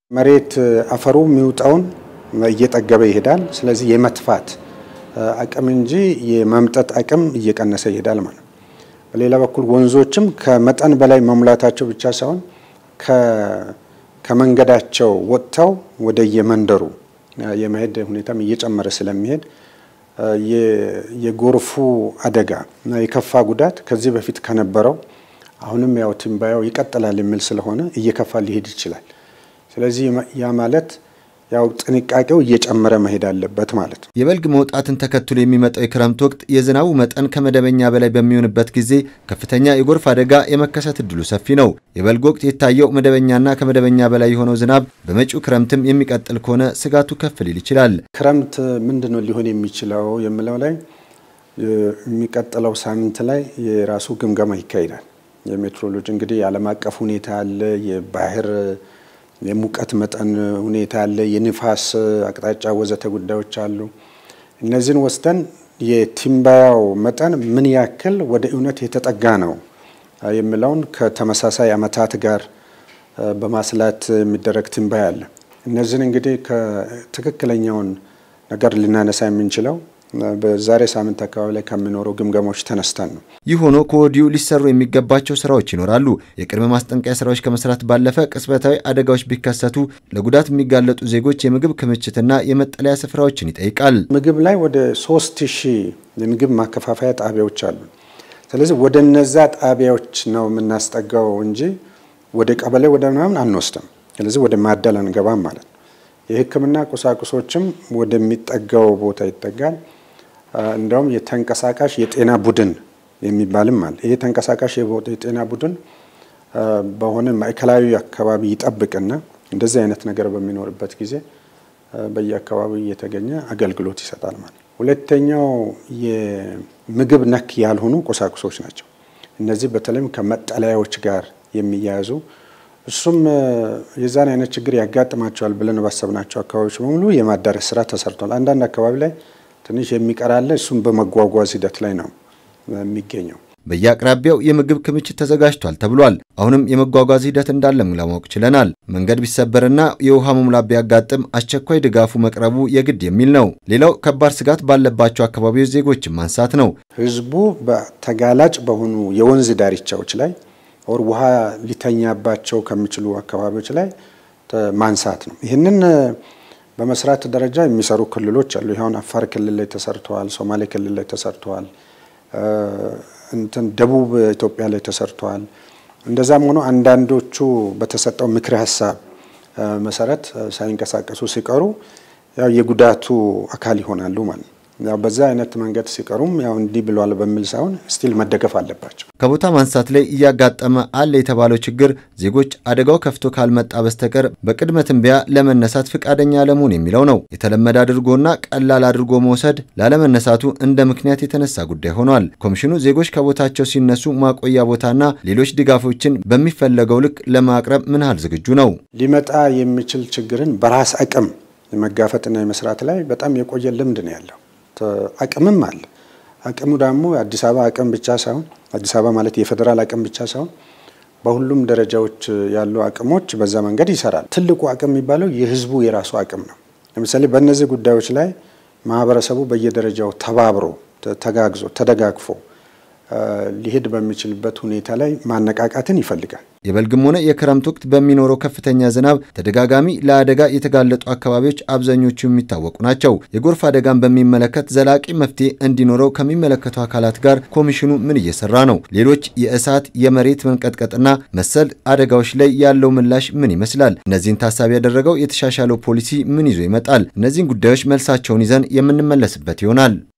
መሬት አፈሩ የሚውጣውን እየጠገበ ይሄዳል። ስለዚህ የመትፋት አቅም እንጂ የመምጠጥ አቅም እየቀነሰ ይሄዳል ማለት ነው። በሌላ በኩል ወንዞችም ከመጠን በላይ መሙላታቸው ብቻ ሳይሆን ከመንገዳቸው ወጥተው ወደ የመንደሩ የመሄድ ሁኔታም እየጨመረ ስለሚሄድ የጎርፉ አደጋ እና የከፋ ጉዳት ከዚህ በፊት ከነበረው አሁንም ያው ትንባያው ይቀጥላል የሚል ስለሆነ እየከፋ ሊሄድ ይችላል። ስለዚህ ያ ማለት ያው ጥንቃቄው እየጨመረ መሄድ አለበት ማለት ነው። የበልግ መውጣትን ተከትሎ የሚመጣው የክረምት ወቅት የዝናቡ መጠን ከመደበኛ በላይ በሚሆንበት ጊዜ ከፍተኛ የጎርፍ አደጋ የመከሰት እድሉ ሰፊ ነው። የበልግ ወቅት የታየው መደበኛና ከመደበኛ በላይ የሆነው ዝናብ በመጪው ክረምትም የሚቀጥል ከሆነ ስጋቱ ከፍ ሊል ይችላል። ክረምት ምንድን ነው ሊሆን የሚችለው የሚለው ላይ የሚቀጥለው ሳምንት ላይ የራሱ ግምገማ ይካሄዳል። የሜትሮሎጂ እንግዲህ የዓለም አቀፍ ሁኔታ አለ፣ የባህር የሙቀት መጠን ሁኔታ አለ፣ የንፋስ አቅጣጫ ወዘተ ጉዳዮች አሉ። እነዚህን ወስደን የትንበያው መጠን ምን ያክል ወደ እውነት የተጠጋ ነው የሚለውን ከተመሳሳይ ዓመታት ጋር በማስላት የሚደረግ ትንበያ አለ። እነዚህን እንግዲህ ከትክክለኛውን ነገር ልናነሳ የምንችለው በዛሬ ሳምንት አካባቢ ላይ ከሚኖሩ ግምገማዎች ተነስተን ነው። ይህ ሆኖ ከወዲሁ ሊሰሩ የሚገባቸው ስራዎች ይኖራሉ። የቅድመ ማስጠንቀቂያ ስራዎች ከመስራት ባለፈ ቅጽበታዊ አደጋዎች ቢከሰቱ ለጉዳት የሚጋለጡ ዜጎች የምግብ ክምችትና የመጠለያ ስፍራዎችን ይጠይቃል። ምግብ ላይ ወደ ሶስት ሺህ የምግብ ማከፋፈያ ጣቢያዎች አሉ። ስለዚህ ወደ እነዛ ጣቢያዎች ነው የምናስጠጋው እንጂ ወደ ቀበሌ ወደ ምናምን አንወስድም። ስለዚህ ወደ ማደል አንገባም ማለት ነው። የሕክምና ቁሳቁሶችም ወደሚጠጋው ቦታ ይጠጋል። እንደውም የተንቀሳቃሽ የጤና ቡድን የሚባልም አለ። ይሄ ተንቀሳቃሽ የጤና ቡድን በሆነ ማዕከላዊ አካባቢ ይጠብቅና እንደዚህ አይነት ነገር በሚኖርበት ጊዜ በየአካባቢው እየተገኘ አገልግሎት ይሰጣል ማለት ነው። ሁለተኛው የምግብ ነክ ያልሆኑ ቁሳቁሶች ናቸው። እነዚህ በተለይም ከመጠለያዎች ጋር የሚያያዙ እሱም የዛን አይነት ችግር ያጋጥማቸዋል ብለን ባሰብናቸው አካባቢዎች በሙሉ የማዳረስ ስራ ተሰርቷል። አንዳንድ አካባቢ ላይ ትንሽ የሚቀራለ እሱም በመጓጓዝ ሂደት ላይ ነው የሚገኘው። በየአቅራቢያው የምግብ ክምችት ተዘጋጅቷል ተብሏል። አሁንም የመጓጓዝ ሂደት እንዳለም ለማወቅ ችለናል። መንገድ ቢሰበርና የውሃ መሙላት ቢያጋጥም አስቸኳይ ድጋፉ መቅረቡ የግድ የሚል ነው። ሌላው ከባድ ስጋት ባለባቸው አካባቢዎች ዜጎችን ማንሳት ነው። ህዝቡ በተጋላጭ በሆኑ የወንዝ ዳርቻዎች ላይ ወር ውሃ ሊተኛባቸው ከሚችሉ አካባቢዎች ላይ ማንሳት ነው። ይህንን በመስራት ደረጃ የሚሰሩ ክልሎች አሉ። ይኸውን አፋር ክልል ላይ ተሰርተዋል። ሶማሌ ክልል ላይ ተሰርተዋል። እንትን ደቡብ ኢትዮጵያ ላይ ተሰርተዋል። እንደዛም ሆኖ አንዳንዶቹ በተሰጠው ምክረ ሀሳብ መሰረት ሳይንቀሳቀሱ ሲቀሩ ያው የጉዳቱ አካል ይሆናሉ ማለት ነው። ያው በዛ አይነት መንገድ ሲቀሩም ያው እንዲህ ብሏል በሚል ሳይሆን ስቲል መደገፍ አለባቸው። ከቦታ ማንሳት ላይ እያጋጠመ አለ የተባለው ችግር ዜጎች አደጋው ከፍቶ ካልመጣ በስተቀር በቅድመ ትንበያ ለመነሳት ፈቃደኛ አለመሆን የሚለው ነው። የተለመደ አድርጎና ቀላል አድርጎ መውሰድ ላለመነሳቱ እንደ ምክንያት የተነሳ ጉዳይ ሆኗል። ኮሚሽኑ ዜጎች ከቦታቸው ሲነሱ ማቆያ ቦታና ሌሎች ድጋፎችን በሚፈለገው ልክ ለማቅረብ ምን ያህል ዝግጁ ነው? ሊመጣ የሚችል ችግርን በራስ አቅም የመጋፈጥና የመስራት ላይ በጣም የቆየ ልምድ ነው ያለው አቅምም አለ። አቅሙ ደግሞ አዲስ አበባ አቅም ብቻ ሳይሆን አዲስ አበባ ማለት የፌዴራል አቅም ብቻ ሳይሆን በሁሉም ደረጃዎች ያሉ አቅሞች በዛ መንገድ ይሰራል። ትልቁ አቅም የሚባለው የህዝቡ የራሱ አቅም ነው። ለምሳሌ በእነዚህ ጉዳዮች ላይ ማህበረሰቡ በየደረጃው ተባብሮ ተጋግዞ ተደጋግፎ ሊሄድ በሚችልበት ሁኔታ ላይ ማነቃቃትን ይፈልጋል። የበልግም ሆነ የክረምት ወቅት በሚኖረው ከፍተኛ ዝናብ ተደጋጋሚ ለአደጋ የተጋለጡ አካባቢዎች አብዛኞቹ የሚታወቁ ናቸው። የጎርፍ አደጋን በሚመለከት ዘላቂ መፍትሄ እንዲኖረው ከሚመለከቱ አካላት ጋር ኮሚሽኑ ምን እየሰራ ነው? ሌሎች የእሳት የመሬት መንቀጥቀጥና መሰል አደጋዎች ላይ ያለው ምላሽ ምን ይመስላል? እነዚህን ታሳቢ ያደረገው የተሻሻለው ፖሊሲ ምን ይዞ ይመጣል? እነዚህን ጉዳዮች መልሳቸውን ይዘን የምንመለስበት ይሆናል።